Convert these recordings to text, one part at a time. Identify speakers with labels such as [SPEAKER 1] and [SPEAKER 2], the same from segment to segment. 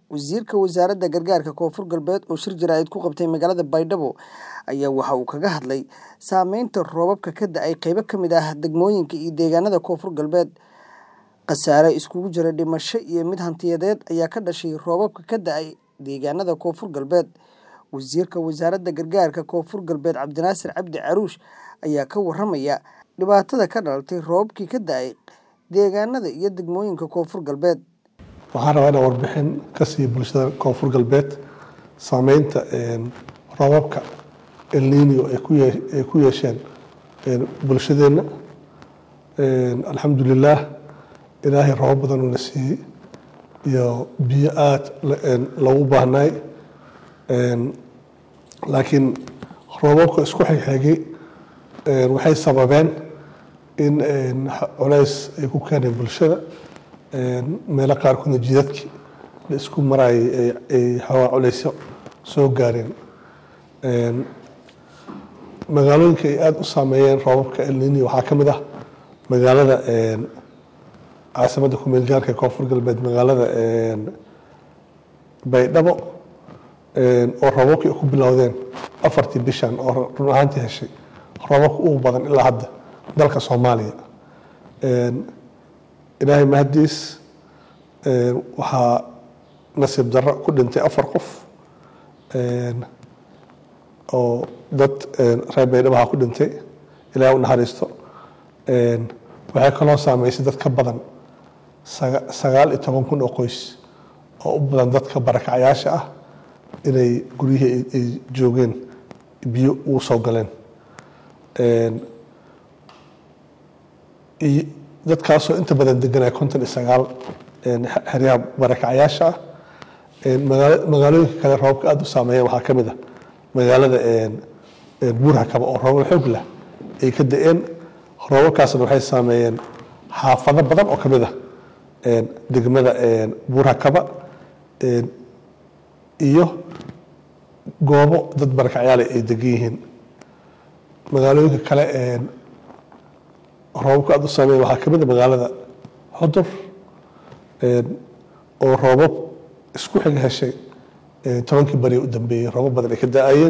[SPEAKER 1] wasiirka wasaaradda gargaarka koonfur galbeed oo shir jaraa'id ku qabtay magaalada baydhabo ayaa waxa uu kaga hadlay saameynta roobabka ka da-ay qeybo ka mid ah degmooyinka iyo deegaanada koonfur galbeed khasaare iskugu jira dhimasho iyo mid hantiyadeed ayaa ka dhashay roobabka ka da-ay deegaanada koonfur galbeed wasiirka wasaaradda gargaarka koonfur galbeed cabdinaasir cabdi caruush ayaa ka waramaya dhibaatada ka dhalatay roobabkii ka da-ay deegaanada iyo degmooyinka koonfur galbeed
[SPEAKER 2] waxaan rabaa inaan warbixin ka siiyo bulshada koonfur galbeed saameynta roobabka elnino ay ku yeesheen bulshadeenna alxamdulilaah ilaahay roobab badan uuna siiyey iyo biyo aada loogu baahnaay laakiin roobabka isku xigxigay waxay sababeen in culays ay ku keeneen bulshada meelo qaarkoodna jidadkii la isku maraayay ay xawaa culaysyo soo gaareen magaalooyinka ay aada u saameeyeen roobabka elnini waxaa ka mid ah magaalada caasimadda kumeel gaarka ee koonfur galbeed magaalada baydhabo oo roobabkii ku bilowdeen afartii bishan oo run ahaantii heshay roobabka ugu badan ilaa hadda dalka soomaaliya ilaahay mahadiis waxaa nasiib darro ku dhintay afar qof oo dad reer baydhabaha ku dhintay ilahay u naxariisto waxay kaloo saameysay dad ka badan sagaal iyo toban kun oo qoys oo u badan dadka barakacyaasha ah inay guryihii ay joogeen biyo ugu soo galeen dadkaasoo inta badan deganaya konton iyo sagaal xeryaha barakacyaasha ah magaalooyinka kale roobabka aada u saameeyeen waxaa ka mid ah magaalada buurhakaba oo roobab xoog lah ay ka da-een roobabkaasna waxay saameeyeen xaafado badan oo ka mid ah degmada buurhakaba iyo goobo dad barakacyaale ay degan yihiin magaalooyinka kale roobabka aada u saameeyen waxaa ka mid a magaalada xudur oo roobab isku xig heshay tobankii beri u dambeeyey roobab badan ay ka da-ayeen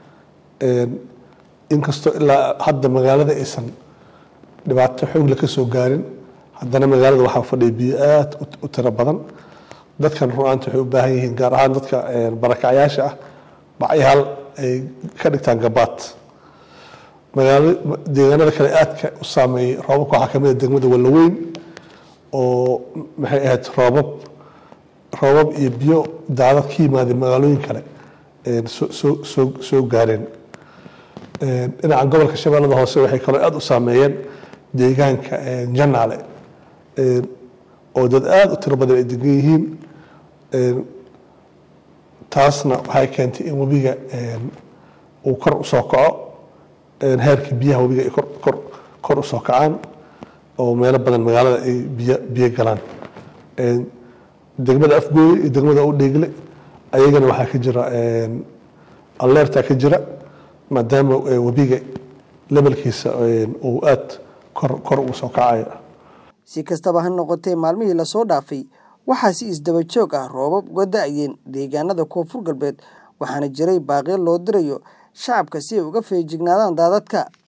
[SPEAKER 2] inkastoo ilaa hadda magaalada aysan dhibaato xoogle ka soo gaarin haddana magaalada waxaa fadhiya biyo aada u tiro badan dadkan run-aanta waxay u baahan yihiin gaar ahaan dadka barakacyaasha ah bacyaal ay ka dhigtaan gabaad magaalo deegaanada kale aadka u saameeyey roobabka waxaa kamid a degmada wallaweyn oo maxay ahayd roobab roobab iyo biyo daadad ka yimaadeen magaalooyin kale soo soo gaareen dhinaca gobolka shabeellada hoose waxay kaloo aada u saameeyeen deegaanka janaale oo dad aada u tiro badan ay degan yihiin taasna waxay keentay in webiga uu kor usoo kaco heerka biyaha webiga ay kor kor usoo kacaan oo meelo badan magaalada ay biyo biyo galaan degmada afgooye iyo degmada udheegle ayagana waxaa ka jira alleerta ka jira maadaama webiga lebalkiisa uu aada kor kor ugu soo kacayo
[SPEAKER 1] si kastaba ha noqotee maalmihii lasoo dhaafay waxaa si isdaba joog ah roobab uga da-ayeen deegaanada koonfur galbeed waxaana jiray baaqyo loo dirayo shacabka si ay uga feejignaadaan daadadka